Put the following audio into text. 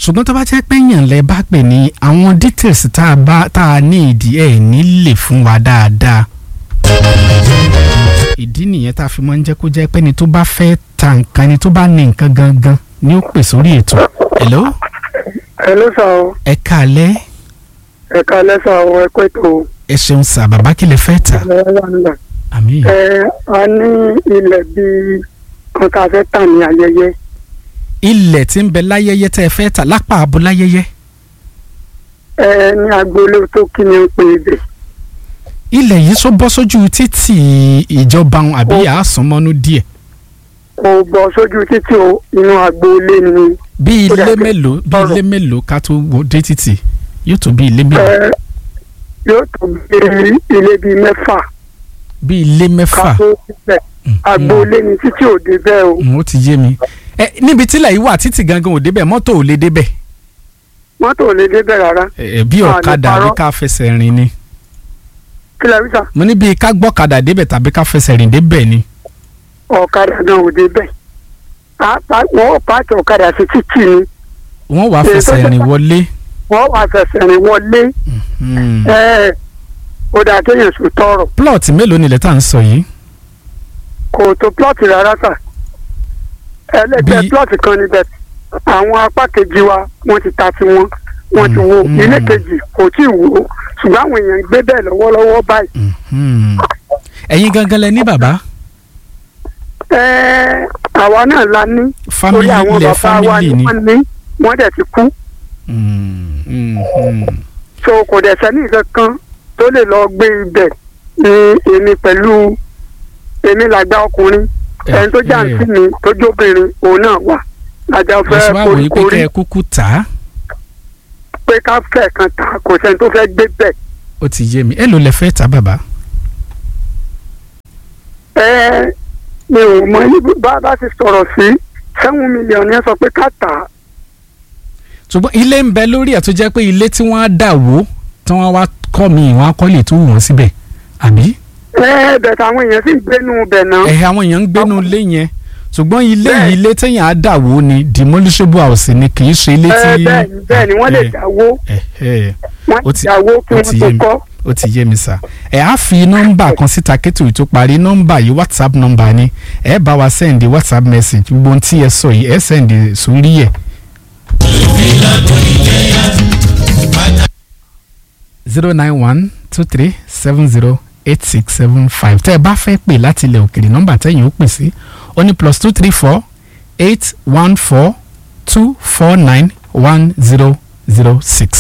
ṣùgbọ́n tó bá jẹ́ pé èèyàn lẹ bá pè ní àwọn details tá a bá tá a ní ìdí ẹ̀ nílè fún wa dáadáa. ìdí nìyẹn tá a fi máa ń jẹ́ kó jẹ́ pé ni tó bá fẹ́ ta nǹkan ni tó bá ní nǹkan gangan ni ó pè sórí ètò. hello Hello sà o ẹ káalẹ́ ẹ káalẹ́ sà o ẹ pẹ́ tó ẹ ṣeun sà bàbá kí lè fẹ́ tà ẹ wà nílẹ̀. àmì ẹ a ní ilẹ̀ bíi kan tá a fẹ́ tà ní ayẹyẹ ilẹ̀ tí ń bẹ láyẹyẹ tẹ́ ẹ fẹ́ tà lápá abo láyẹyẹ ẹ ní agboolé tó kí ni ń pè ibẹ̀ ilẹ̀ yìí sọ bọ́ sójú títì ìjọba wọn àbí àásùnmọ́nú díẹ̀ kò bọ́ sójú títì o inú agboolé ni bí Ó ilé dà pé mélòó bí ọ̀rọ̀. ilé mélòó ká tó wo dé títì yóò tó bí ilé mélòó ẹ yóò tó bí ilé bíi mẹ́fà bí ilé ká mẹ́fà tó síbẹ̀ agboolé ni títì ò dé bẹ́ẹ̀ o Mm, ó ti yé mi ẹ níbi tílẹ̀ yìí wà títì gangan ò débẹ̀ mọ́tò ò lè débẹ̀ mọ́tò ò lè dé bẹ́ẹ̀ rárá ẹ ẹ, bí Ah, ní ọ̀kadà àbí parọ́. ká fẹsẹ̀ rìn ni kí lẹ rí sà mo ní bí ká gbọ́kadà débẹ̀ tàbí ká fẹsẹ̀ rìn débẹ̀ ni ọ̀kadà náà ò dé bẹ́ẹ̀ Á pa- wọ́n pààkì ọ̀kadà sí títì ni wọ́n wàá Èyí tó fẹsẹ̀ jẹ́ rìn pá- wọlé wọ́n wà fẹsẹ̀ rìn wọlé Mm. ẹ ó dáa kéèyàn sùn tọrọ plọ̀tì mélòó nílẹ̀ tá à ń sọ yìí kò tó plọ́ọ̀tì rárá sà ẹlẹ́gbẹ́ Bí- plọ́ọ̀tì kan níbẹ̀ àwọn apá kejì wa wọ́n ti ta sí wọn wọ́n ti wo Mm, ilé mm. kejì kò tí ì wò ó ṣùgbọ́n àwọn èèyàn ń gbé bẹ́ẹ̀ lọ́wọ́lọ́wọ́ báyìí Mhm. ẹ̀yin gangan lẹ ní bàbá ẹ àwa náà la ní fámìlì àwọn ilẹ̀ bàbá wa fámìlì ni wọ́n ní wọ́n dẹ̀ ti kú Mm, mhm. so kò dẹ̀ sẹ́ni kankan tó lè lọ gbé ibẹ̀ ní èmi pẹ̀lú èmi làgbà ọkùnrin ẹni tó jà ń sí mi tó jóbìnrin òun náà wà lájà mo ṣe fẹ́ wá wòye pé koríkorí kẹ́ ẹ kúkú tà á pé ká fẹ́ kan ta kò sẹ́ni tó fẹ́ gbé bẹ̀. ó ti yé mi èló lẹ fẹ́ tà bàbá ẹ mi ò mọ ibi bá bá ti sọ̀rọ̀ sí seven million yẹn sọ pé ká tà á ṣùgbọ́n ilé ń bẹ lórí ẹ̀ tó jẹ́ pé ilé tí wọ́n á dà wó tí wọ́n wá kọ́ mi ìwọ̀n akọ́lé tó wù wọ́n síbẹ̀ àbí ẹ bẹ̀ táwọn èèyàn sì ń gbénu bẹ̀ náà ẹ̀ àwọn èèyàn ń gbénu ilé yẹn ṣùgbọ́n ilé Bẹ́ẹ̀. yìí ilé téèyàn á dà wó ni demolishable house ni kì í ṣe ilé tí. ẹ bẹ́ẹ̀ ni bẹ́ẹ̀ ni wọ́n lè ẹ, dáwó ẹ, ẹ, wọ́n ó ti ti- dáwó kí ó wọ́n ti tó yé mi. kọ́ ó ti yé mi sá ẹ á fi nọ́mbà kan síta kétò yìí tó parí nọ́mbà yìí whatsapp nọ́mbà ni ẹ bá wa sẹ́ndì whatsapp message gbogbo ohun tí ẹ sọ yìí ẹ sẹ́ndì sórí ẹ̀. zero nine one two three seven zero eight six seven five tẹ́ ẹ bá fẹ́ pè láti ilẹ̀ òkèrè nọ́mbà tẹ́yìn ó pè sí ó ní plus two three four eight one four two four nine one zero zero six